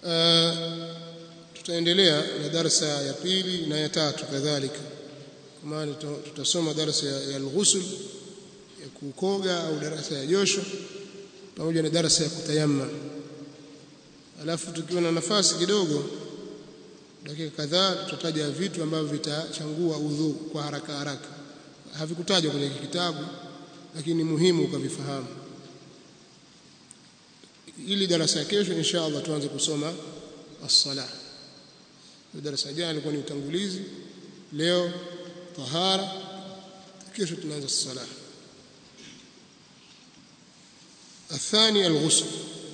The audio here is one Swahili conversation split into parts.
tutaendelea na darasa ya pili na ya tatu kadhalika kwa maana tutasoma darasa ya, ya al-ghusl ya kukoga au darasa ya josho pamoja na darasa ya kutayamma alafu tukiwa na nafasi kidogo dakika kadhaa tutataja vitu ambavyo vitachangua udhu kwa haraka haraka havikutajwa kwenye kitabu lakini ni muhimu ukavifahamu ili darasa ya kesho insha Allah tuanze kusoma as-salah darasa jana ilikuwa ni utangulizi leo tahara kesho tunaanza as-salah الثاني الغسل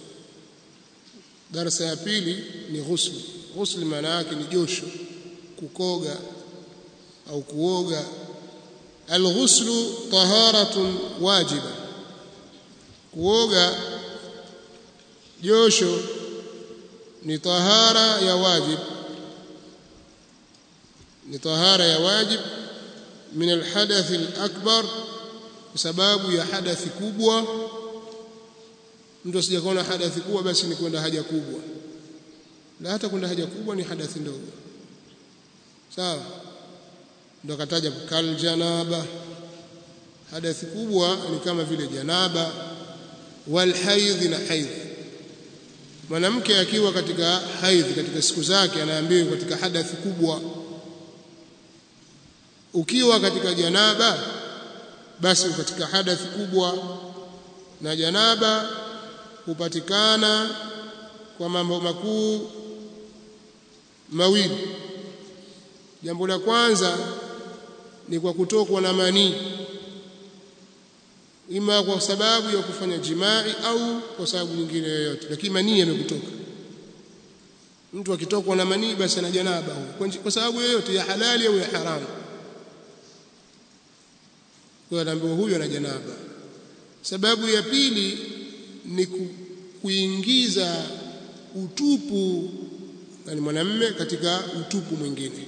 darasa ya pili ni ghusl ghusl maana yake ni josho kukoga au kuoga alghuslu taharatun wajiba kuoga josho ni tahara ya wajib ni tahara ya wajib min alhadath alakbar kwa sababu ya hadathi kubwa mtu asijakaona hadathi kubwa basi ni kwenda haja kubwa na hata kwenda haja kubwa ni hadathi ndogo sawa ndio akataja kal janaba hadathi kubwa ni kama vile janaba wal haidh na haidh mwanamke akiwa katika haidh katika siku zake anaambiwa katika hadathi kubwa ukiwa katika janaba basi katika hadathi kubwa na janaba hupatikana kwa mambo makuu mawili jambo la kwanza ni kwa kutokwa na manii ima kwa sababu ya kufanya jimai au kwa sababu nyingine yoyote lakini manii yamekutoka mtu akitokwa na manii basi ana janaba kwa sababu yoyote ya halali au ya haramu kwa anaambiwa huyu ana janaba sababu ya pili ni kuingiza utupu yani mwanamme katika utupu mwingine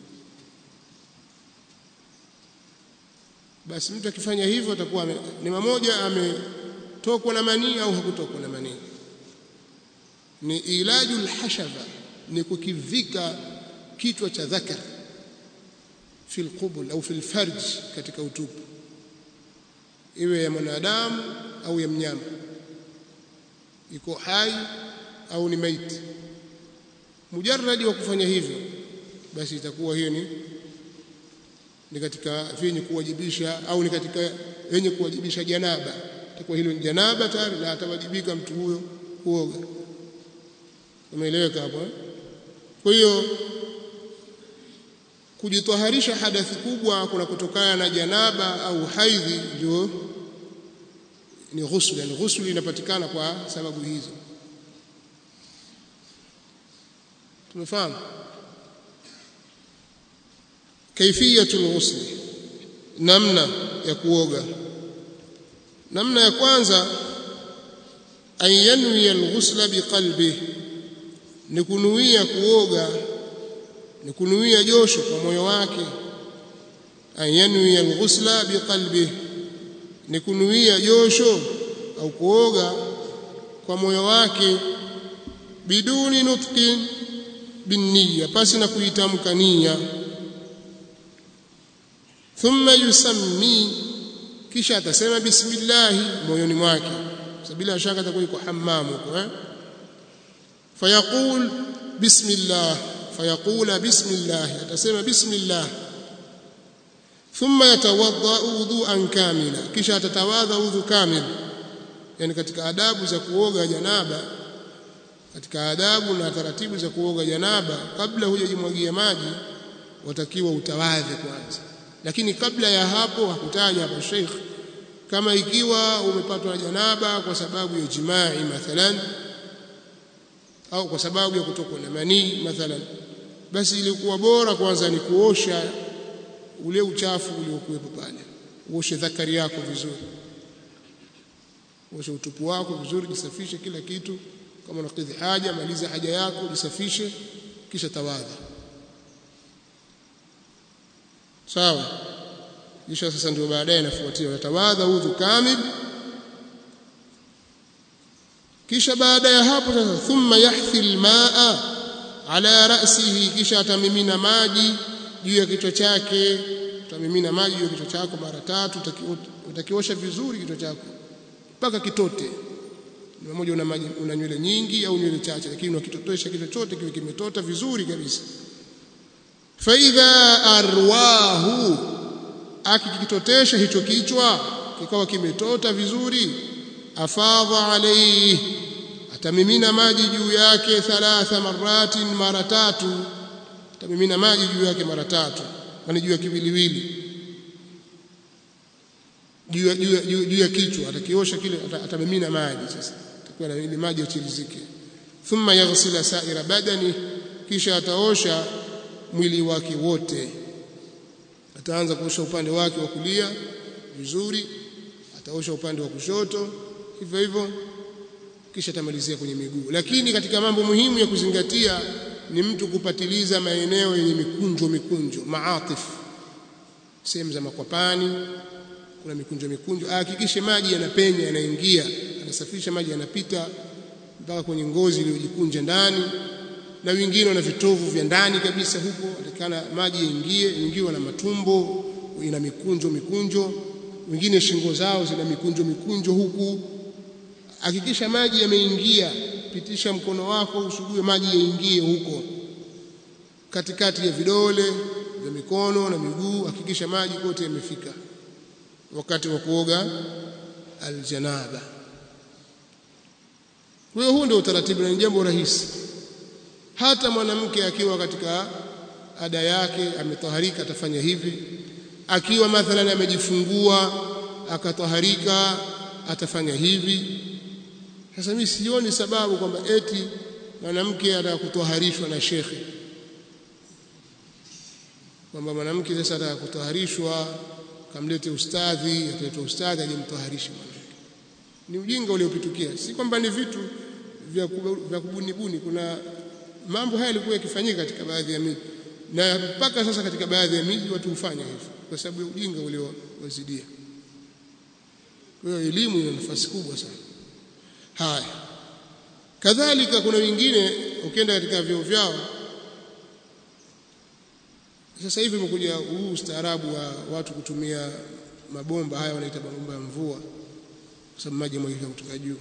basi mtu akifanya hivyo atakuwa ni mmoja ametokwa na manii au hakutokwa na manii ni ilaju alhashaba ni kukivika kichwa cha dhakar fi alqubul au fi alfarj katika utupu iwe ya mwanadamu au ya mnyama iko hai au ni maiti mujarradi wa kufanya hivyo basi itakuwa hiyo ni ni katika vyenye kuwajibisha au ni katika yenye kuwajibisha janaba itakuwa hilo ni janaba tayari na atawajibika mtu huyo kuoga umeeleweka hapo eh? kwa hiyo kujitoharisha hadathi kubwa kuna kutokana na janaba au haidhi ndio ni ghusl yani ghusl inapatikana kwa sababu hizo tumefahamu kaifiyatul ghusl namna ya kuoga namna ya kwanza an yanwi al-ghusla biqalbi ni kunuia kuoga ni kunuia josho kwa moyo wake an yanwi al-ghusla biqalbi ni kunuia josho au kuoga kwa moyo wake biduni nutqin binniya pasi na kuitamka nia thumma yusammi kisha atasema bismillah moyoni mwake bila shaka atakuwa yuko hammam huko eh fayaqul bismillah fayaqula bismillah atasema bismillah thumma yatawadda wudu'an kamila kisha atatawadha udhu kamil yani katika adabu za kuoga janaba katika adabu na taratibu za kuoga janaba kabla hujajimwagia maji watakiwa utawadhe kwanza lakini kabla ya hapo hakutaja hapo Sheikh kama ikiwa umepatwa na janaba kwa sababu ya jimai mathalan au kwa sababu ya kutokwa na manii mathalan basi ilikuwa bora kwanza ni kuosha ule uchafu uliokuwepo pale uoshe dhakari yako vizuri uoshe utupu wako vizuri jisafishe kila kitu kama unakidhi haja maliza haja yako jisafishe kisha tawadha sawa kisha sasa ndio baadaye inafuatia utawadha udhu kamil kisha baada ya hapo sasa thumma yahthi almaa ala ra'sihi kisha atamimina maji juu ya kichwa chake utamimina maji juu ya kichwa chako mara tatu utakiosha vizuri kichwa chako mpaka kitote ni mmoja una maji una nywele nyingi au nywele chache lakini unakitotosha kichwa chote kiwe kimetota vizuri kabisa fa idha arwahu akikitotesha hicho kichwa kikawa kimetota vizuri afadha alayhi atamimina maji juu yake thalatha maratin mara tatu atamimina maji juu yake mara tatu yani juu ya kiwiliwili juu ya juu ya kichwa atakiosha kile atamimina maji sasa atakuwa na ile maji yachirizike thumma yaghsila sa'ira badani kisha ataosha mwili wake wote ataanza kuosha upande wake wa kulia vizuri ataosha upande wa kushoto hivyo hivyo kisha atamalizia kwenye miguu lakini katika mambo muhimu ya kuzingatia ni mtu kupatiliza maeneo yenye mikunjo mikunjo maatif sehemu za makwapani kuna mikunjo mikunjo ahakikishe maji yanapenya yanaingia anasafisha maji yanapita mpaka kwenye ngozi iliyojikunja ndani na wengine wana vitovu vya ndani kabisa huko atakana maji yaingie ingiwa na matumbo ina mikunjo mikunjo wengine shingo zao zina mikunjo mikunjo huku hakikisha maji yameingia pitisha mkono wako usugue maji yaingie huko katikati ya vidole vya mikono na miguu hakikisha maji kote yamefika wakati wa kuoga aljanaba kwa hiyo huu ndio utaratibu na ni jambo rahisi hata mwanamke akiwa katika ada yake ametaharika atafanya hivi akiwa mathalan amejifungua akataharika atafanya hivi sasa mimi sioni sababu kwamba eti mwanamke atakutwaharishwa na shekhe kwamba mwanamke sasa atakutwaharishwa kamlete ustadhi ataitwa ustadhi alimtwaharisha mwanamke ni ujinga uliopitukia si kwamba ni vitu vya vya kubunibuni kuna mambo haya yalikuwa yakifanyika katika baadhi ya miji na mpaka sasa katika baadhi ya miji watu hufanya hivyo kwa sababu ya ujinga uliowazidia kwa hiyo elimu ina nafasi kubwa sana haya kadhalika kuna wengine ukienda katika vyoo vyao sasa hivi umekuja huu ustaarabu wa watu kutumia mabomba haya wanaita mabomba ya mvua kwa sababu maji yamwagika kutoka juu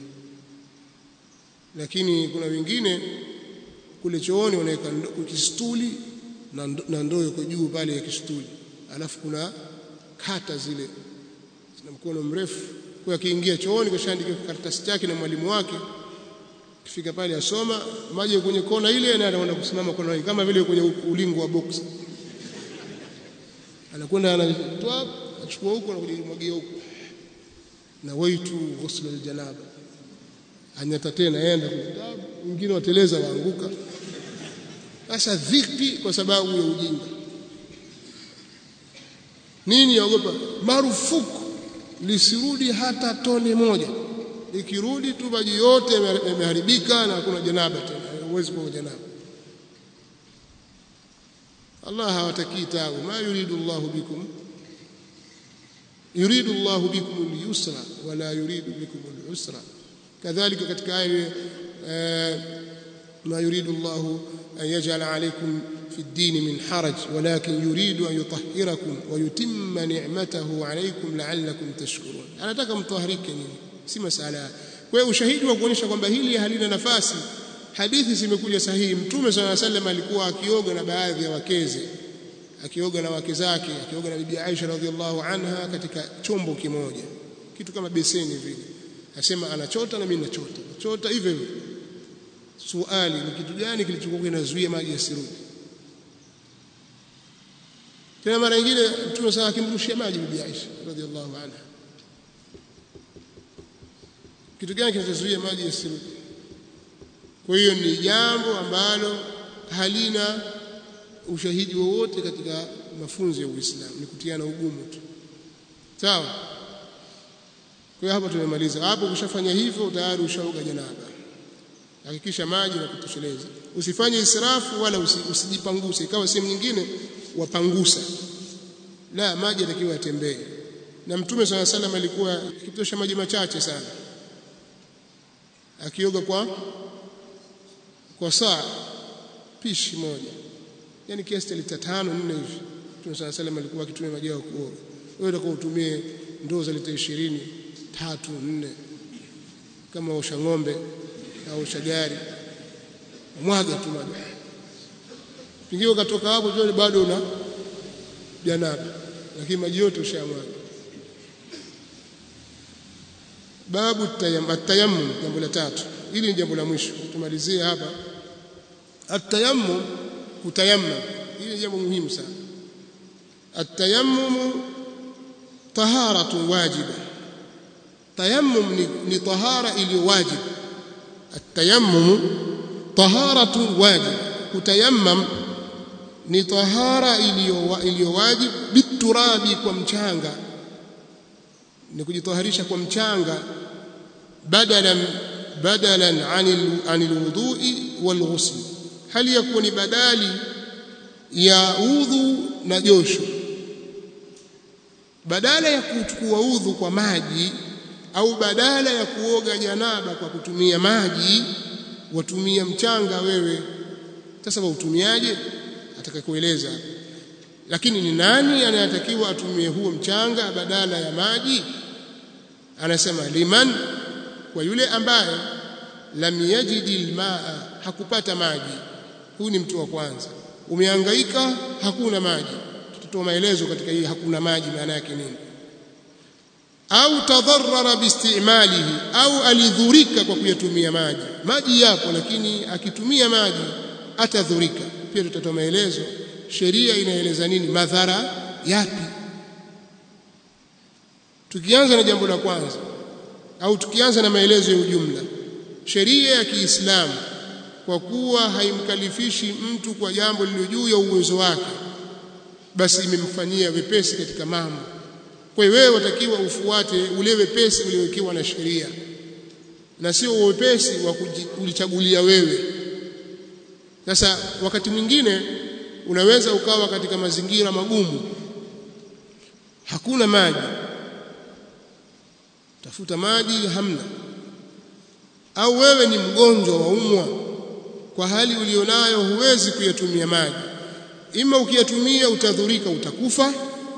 lakini kuna wengine kule chooni wanaweka kistuli na ndoo iko juu pale ya kistuli alafu kuna kata zile zina mkono mrefu kwa akiingia chooni kashaandika karatasi chake na mwalimu wake kifika pale asoma maji kwenye kona ile na anaenda kusimama kona ile kama vile kwenye ulingo wa box anakwenda anatoa achukua huko na kujimwagia huko na waitu ghusl aljanaba anyata tena aenda kitabu wengine wateleza waanguka sasa vipi kwa sababu ya ujinga nini yaogopa marufuku lisirudi hata tone moja ikirudi tu maji yote yameharibika na hakuna janaba tena huwezi kuwa janaba Allah hawatakii tabu ma yuridu Allahu bikum yuridu Allahu bikum al-yusra wala yuridu bikum al-usra kadhalika katika aya ما يريد الله أن يجعل عليكم في الدين من حرج ولكن يريد أن يطهركم ويتم نعمته عليكم لعلكم تشكرون anataka mtahirike nyinyi si masala kwa hiyo ushahidi wa kuonyesha kwamba hili halina nafasi hadithi zimekuja sahihi mtume swalla sallam alikuwa akioga na baadhi ya wakeze akioga na wake zake akioga na bibi Aisha radhiallahu anha katika chombo kimoja kitu kama beseni vile asema anachota na mimi nachota chota hivyo hivyo suali ni kitu gani kilichokuwa kinazuia maji yasirudi tena mara nyingine mtume sana akimrushia maji bibi Aisha radhiallahu anha kitu gani kinachozuia maji yasirudi kwa hiyo ni jambo ambalo halina ushahidi wowote katika mafunzo ya Uislamu ni kutiana ugumu tu sawa kwa hiyo hapa tumemaliza hapo ukishafanya hivyo tayari ushaoga janaba hakikisha maji na kutosheleza usifanye israfu wala usijipanguse ikawa sehemu nyingine wapangusa la maji yatakiwa yatembee na mtume swalla salam alikuwa akitosha maji machache sana akioga kwa kwa saa pishi moja yani kiasi cha lita tano nne hivi Mtume sana salam alikuwa akitumia maji ya kuoga wewe utakuwa utumie ndoo za lita 20 tatu nne kama usha ng'ombe au usha gari mwaga tu maji pengine ukatoka hapo jioni bado una janaba lakini maji yote ushamwaga babu tayammum jambo la tatu hili ni jambo la mwisho tumalizie hapa atayammum kutayammum hili ni jambo muhimu sana atayammum taharatu wajiba tayammum ni, ni tahara iliyo wajib atayammum taharatu wajib kutayammam ni tahara iliyo wajib biturabi kwa mchanga ni kujitaharisha kwa mchanga badalan badalan anil anil wudhu'i wal ghusl hali yakuwa ni badali ya udhu na josho badala ya kuchukua udhu kwa maji au badala ya kuoga janaba kwa kutumia maji watumia mchanga wewe sasa wautumiaje atakakueleza lakini ni nani anayetakiwa atumie huo mchanga badala ya maji anasema liman kwa yule ambaye lam yajidi almaa hakupata maji huyu ni mtu wa kwanza umehangaika hakuna maji tutatoa maelezo katika hii hakuna maji maana yake nini au tadharrara biistimalihi au alidhurika kwa kuyatumia maji maji yapo lakini akitumia maji atadhurika pia tutatoa maelezo sheria inaeleza nini madhara yapi tukianza na jambo la kwanza au tukianza na maelezo ya ujumla sheria ya Kiislamu kwa kuwa haimkalifishi mtu kwa jambo lililo juu ya uwezo wake basi imemfanyia wepesi katika mambo kwa hiyo wewe watakiwa ufuate ule wepesi uliowekewa na sheria na sio wepesi wa kujichagulia wewe sasa wakati mwingine unaweza ukawa katika mazingira magumu hakuna maji tafuta maji hamna au wewe ni mgonjwa waumwa kwa hali ulionayo huwezi kuyatumia maji ima ukiyatumia utadhurika utakufa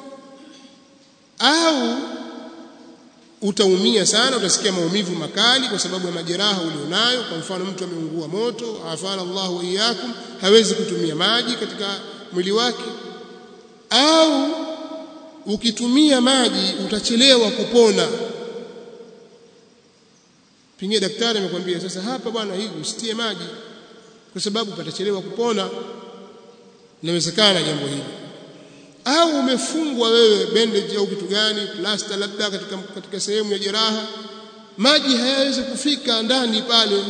au utaumia sana utasikia maumivu makali kwa sababu ya majeraha ulionayo kwa mfano mtu ameungua moto afana Allahu wa iyyakum hawezi kutumia maji katika mwili wake au ukitumia maji utachelewa kupona pengine daktari amekwambia sasa hapa bwana hii usitie maji kwa sababu patachelewa kupona inawezekana jambo hili au umefungwa wewe bandage au kitu gani plaster labda katika, katika sehemu ya jeraha maji hayawezi kufika ndani pale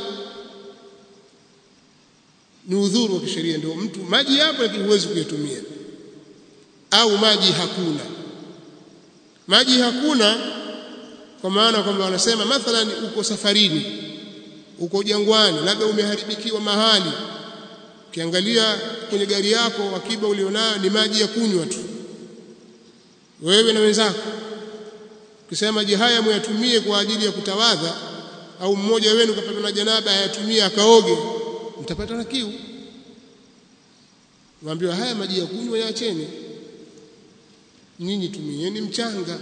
ni udhuru wa kisheria ndio mtu maji yapo lakini huwezi kuyatumia au maji hakuna maji hakuna kwa maana kwamba wanasema mathalan uko safarini uko jangwani labda umeharibikiwa mahali ukiangalia kwenye gari yako akiba ulionayo ni maji ya kunywa tu wewe na wenzako ukisema maji haya muyatumie kwa ajili ya kutawadha au mmoja wenu kapata na janaba ayatumie akaoge mtapata na kiu waambiwa haya maji ya kunywa yaacheni nyinyi tumieni mchanga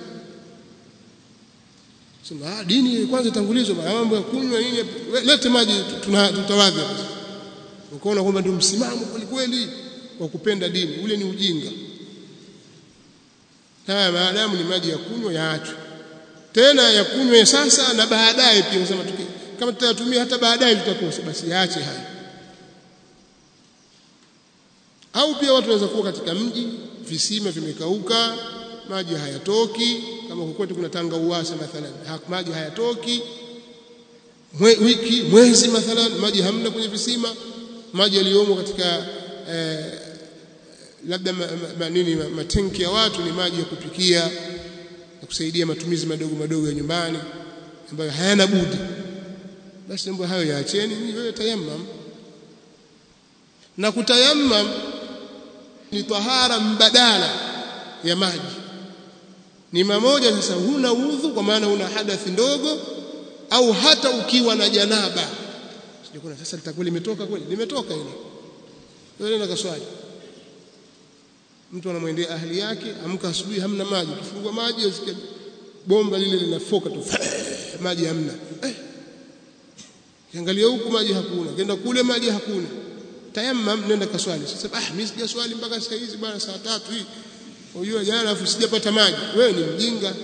sema ah dini kwanza tangulizwa mambo ya kunywa nini lete maji tutawadha ukaona kwamba ndio msimamo kweli kweli wa kupenda dini ule ni ujinga haya maadamu ni maji ya kunywa yaachwe tena ya kunywa sasa na baadaye pia unasema kama tutayatumia hata baadaye tutakosa basi yaache haya au pia watu wanaweza kuwa katika mji visima vimekauka maji hayatoki kama kukwetu kuna tanga uwasa mathalan maji hayatoki Mwe, wiki mwezi mathalan maji hamna kwenye visima maji yaliyomo katika eh, labda ma, ma, nini matenki ya watu ni maji ya kupikia ya kusaidia matumizi madogo madogo ya nyumbani ambayo hayana budi basi mambo hayo yaacheni ni wewe tayammam na kutayammam ni tahara mbadala ya maji ni mamoja sasa huna udhu kwa maana una hadathi ndogo au hata ukiwa na janaba sijakuna sasa litakuwa limetoka kweli limetoka hilo wewe nenda kaswali mtu anamwendea ahli yake amka asubuhi hamna maji kifungua maji asikia bomba lile linafoka tu maji hamna eh kiangalia huku maji hakuna kenda kule maji hakuna tayammam nenda kaswali sasa ah mimi sijaswali mpaka saa hizi bwana saa tatu hii unajua jana afu sijapata maji wewe ni mjinga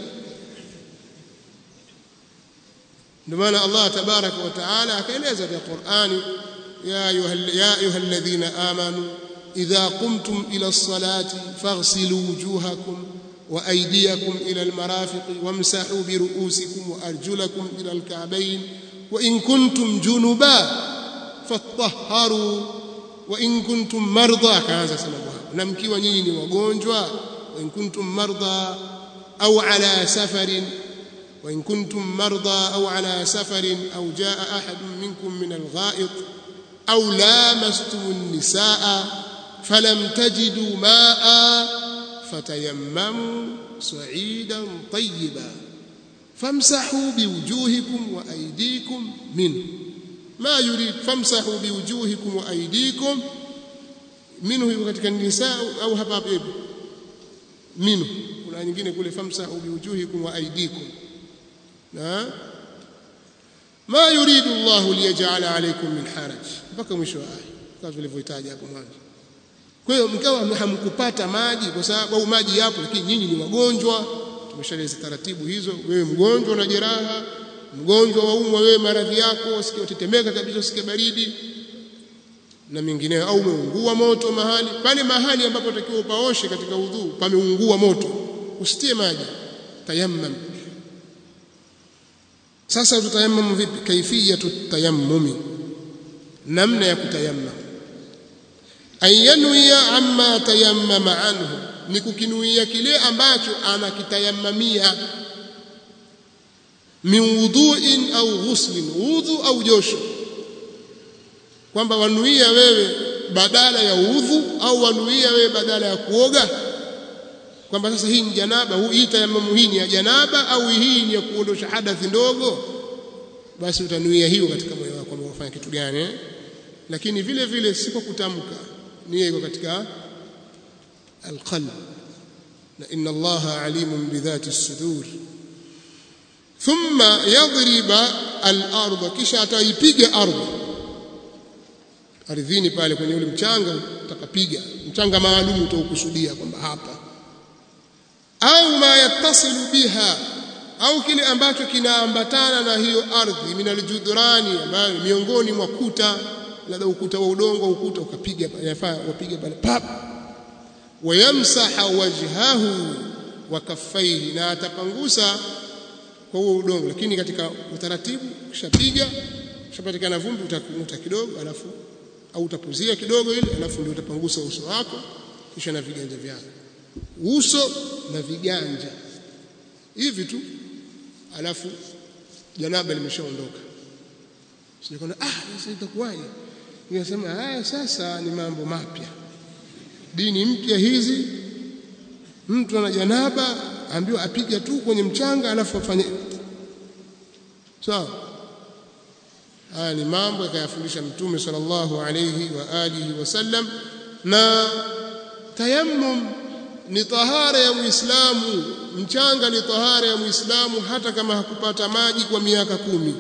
ndio maana Allah tabaraka wa taala akaeleza katika Qur'ani ya ayuha ya ayyuhalladhina amanu idha qumtum ila as-salati faghsilu wujuhakum wa aydiyakum ila al-marafiqi wamsahu bi ru'usikum wa arjulakum ila al-ka'bayn wa in kuntum junuba fatahharu wa in kuntum marda kaanza sema hapo na mkiwa nyinyi ni wagonjwa wa in kuntum marda au ala safarin وإن كنتم مرضى أو على سفر أو جاء أحد منكم من الغائط أو لامستم النساء فلم تجدوا ماء فتيمموا صعيدا طيبا فامسحوا بوجوهكم وأيديكم منه ما يريد فامسحوا بوجوهكم وأيديكم منه katika النساء أو hapa منه kuna nyingine kule famsahu biwujuhikum wa aydikum na ma yuridu Allah liyaj'ala alaykum min haraj mpaka mwisho wa aya kama tulivyohitaji hapo mwanzo kwa hiyo mkawa hamkupata maji kwa sababu au maji yapo lakini nyinyi ni wagonjwa tumeshaeleza taratibu hizo wewe mgonjwa na jeraha mgonjwa waumwa wewe maradhi yako usikie utetemeka kabisa usikie baridi na mengineyo au umeungua moto mahali pale mahali ambapo takiwa upaoshe katika udhu pameungua moto usitie maji tayammam sasa tutayammamu vipi kaifiyatu tayammumi namna ya kutayammam ayanuia amma tayammama anhu ni kukinuia kile ambacho anakitayammamia min wudhu'in au ghuslin udhu au josho kwamba wanuia wewe badala ya udhu au wanuia wewe badala ya kuoga kwamba sasa hii ni janaba hii tayammamu hii ni ya janaba au hii ni ya kuondosha hadathi ndogo basi utanuia hiyo katika moyo wako kwamba unafanya kitu gani eh? lakini vile vile si kwa kutamka nia iko katika alqalb na inna allaha alimun bidhati sudur thumma yadriba al-ardh kisha ataipiga ardhi ardhini pale kwenye ule mchanga utakapiga mchanga maalum utaukusudia kwamba hapa au ma yattasilu biha au kile ambacho kinaambatana na hiyo ardhi min aljudrani ambayo miongoni mwa kuta labda ukuta wa udongo ukuta ukapiga yafaa wapiga pale pap wayamsaha wajhahu wa kaffaihi na atapangusa kwa huo udongo lakini katika utaratibu kishapiga kishapatikana vumbi utakuta kidogo alafu au utapuzia kidogo ile alafu ndio utapangusa uso wako kisha na viganja vyako uso na viganja hivi tu alafu janaba limeshaondoka sinakwenda ah sasa itakuwaje nikasema haya sasa ni mambo mapya dini mpya hizi mtu ana janaba ambiwa apiga tu kwenye mchanga alafu afanye sawa so, haya ni mambo yakayafundisha mtume sallallahu alayhi wa alihi wasallam na tayammum ni tahara ya muislamu mchanga ni tahara ya muislamu hata kama hakupata maji kwa miaka kumi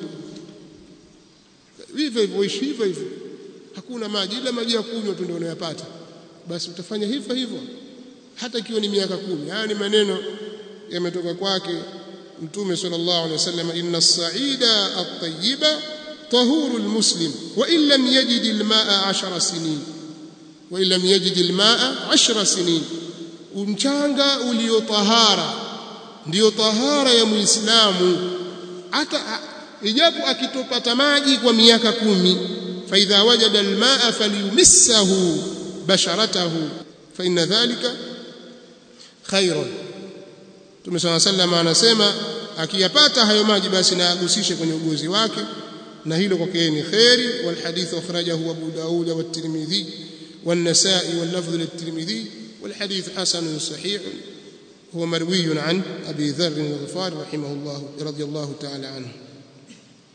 hivyo hivyo ishi hivyo hivyo hakuna maji ila maji ya kunywa tu ndio unayopata basi utafanya hivyo hivyo hata ikiwa ni miaka kumi haya ni maneno yametoka kwake mtume sallallahu alaihi wasallam inna as-sa'ida at-tayyiba tahuru al-muslim wa in lam yajid al-ma'a 10 sinin wa in lam yajid al-ma'a 10 sinin mchanga uliotahara ndio tahara ya muislamu hata ijapo akitopata maji kwa miaka kumi fa idha wajada almaa falyumissahu basharatahu fa inna dhalika khairun Mtume صلى الله عليه anasema akiyapata hayo maji basi na agusishe kwenye ugozi wake na hilo kwake ni khairi wal hadith akhrajahu Abu Daud wa Tirmidhi والنسائي واللفظ للترمذي والحديث حسن صحيح هو مروي عن أبي ذر الغفاري رحمه الله رضي الله تعالى عنه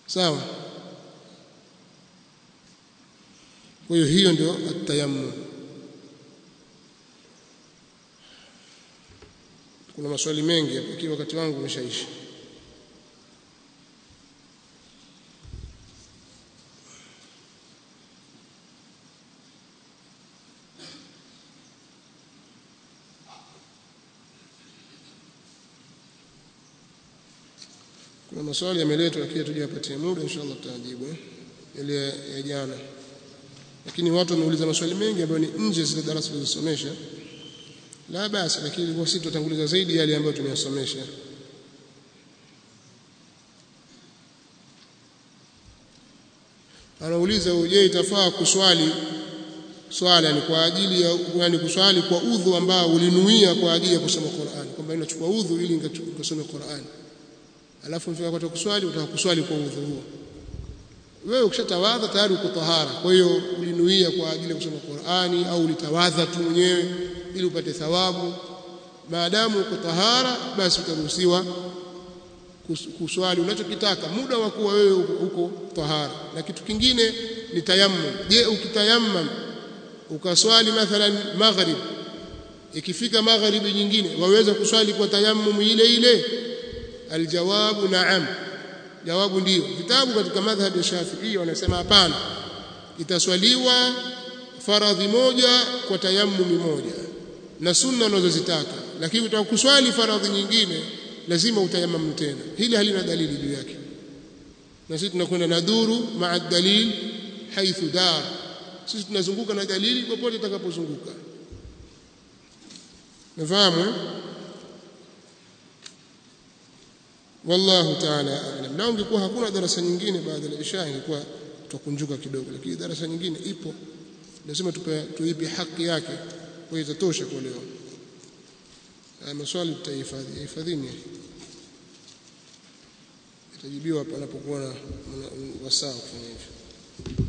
sawa kwa hiyo hiyo ndio atayammum kuna maswali mengi hapa ikiwa wakati wangu umeshaisha kuna maswali yameletwa lakini tujapatia muda inshallah tutajibu ile ya jana lakini watu wameuliza maswali mengi ambayo ni nje zile darasa tulizosomesha la basi lakini kwa sisi tutatanguliza zaidi yale ambayo tumeyasomesha anauliza je itafaa kuswali swala ni kwa ajili ya yani kuswali kwa udhu ambao ulinuia kwa ajili ya kusoma Qur'an kwamba inachukua udhu ili nikasome Qur'an alafu mfika wakati kuswali utaka kuswali kwa udhu huo wewe ukishatawadha tayari uko tahara kwa hiyo ulinuia kwa ajili ya kusoma Qur'ani au ulitawadha tu mwenyewe ili upate thawabu maadamu uko tahara basi utaruhusiwa kuswali unachokitaka muda wa kuwa wewe uko tahara na kitu kingine ni tayammum je ukitayammum ukaswali mathalan maghrib ikifika magharibi nyingine waweza kuswali kwa tayammum ile ile aljawabu naam jawabu ndiyo vitabu katika madhhab ya Shafi'i wanasema hapana itaswaliwa faradhi moja kwa tayammumi moja na sunna unazozitaka lakini utakuswali faradhi nyingine lazima utayammum tena hili halina dalili juu yake na sisi tunakwenda na duru maa dalil haithu dar sisi tunazunguka na dalili popote itakapozunguka nafahamu wallahu ta'ala a'lam na ungekuwa hakuna darasa nyingine baada ya isha ingekuwa tutakunjuka kidogo lakini darasa nyingine ipo lazima tupe tuipe haki yake kwa itatosha kwa leo maswali tutahifadhi hifadhini itajibiwa panapokuwa na wasaa kufanya hivyo